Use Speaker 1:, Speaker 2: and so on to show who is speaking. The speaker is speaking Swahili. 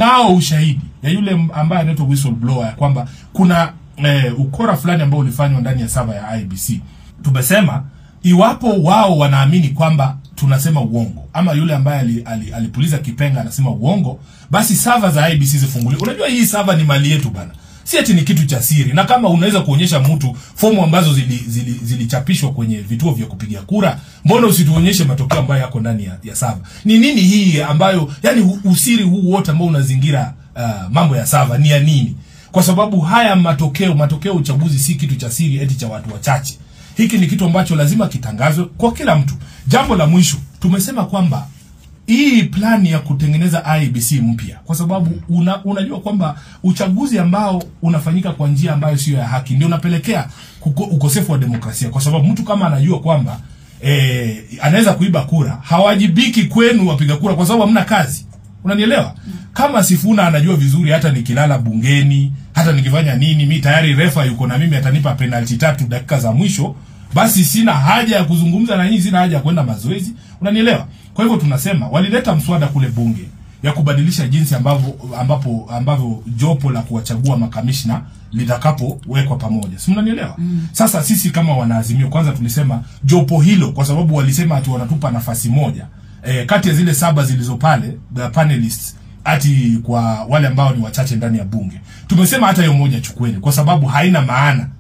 Speaker 1: tunao ushahidi ya yule m- ambaye anaitwa whistleblower ya kwamba kuna eh, ukora fulani ambao ulifanywa ndani ya sava ya IBC. Tumesema iwapo wao wanaamini kwamba tunasema uongo ama yule ambaye ali, ali, alipuliza kipenga anasema uongo, basi sava za IBC zifunguliwe. Unajua hii sava ni mali yetu bana, si ati ni kitu cha siri. Na kama unaweza kuonyesha mtu fomu ambazo zilichapishwa zili, zilichapishwa kwenye vituo vya kupiga kura, mbona usituonyeshe matokeo ambayo yako ndani ya, ya sava? Ni nini hii ambayo, yani hu- usiri huu wote ambao unazingira uh, mambo ya sava ni ya nini? Kwa sababu haya matokeo matokeo ya uchaguzi si kitu cha siri eti cha watu wachache. Hiki ni kitu ambacho lazima kitangazwe kwa kila mtu. Jambo la mwisho, tumesema kwamba hii plani ya kutengeneza IBC mpya, kwa sababu una, unajua kwamba uchaguzi ambao unafanyika kwa njia ambayo sio ya haki ndio unapelekea kuko, ukosefu wa demokrasia, kwa sababu mtu kama anajua kwamba eh, anaweza kuiba kura, hawajibiki kwenu wapiga kura, kwa sababu hamna kazi. Unanielewa? Kama Sifuna anajua vizuri, hata nikilala bungeni, hata nikifanya nini, mi tayari refa yuko na mimi, atanipa penalti tatu dakika za mwisho, basi sina haja ya kuzungumza na nyinyi, sina haja ya kwenda mazoezi. Unanielewa? Kwa hivyo tunasema walileta mswada kule bunge ya kubadilisha jinsi ambavyo ambapo ambavyo jopo la kuwachagua makamishna litakapowekwa pamoja, si mnanielewa? Mm. Sasa sisi kama wanaazimio, kwanza tulisema jopo hilo, kwa sababu walisema ati wanatupa nafasi moja e, kati ya zile saba zilizo pale the panelists ati kwa wale ambao ni wachache ndani ya bunge. Tumesema hata hiyo moja chukueni, kwa sababu haina maana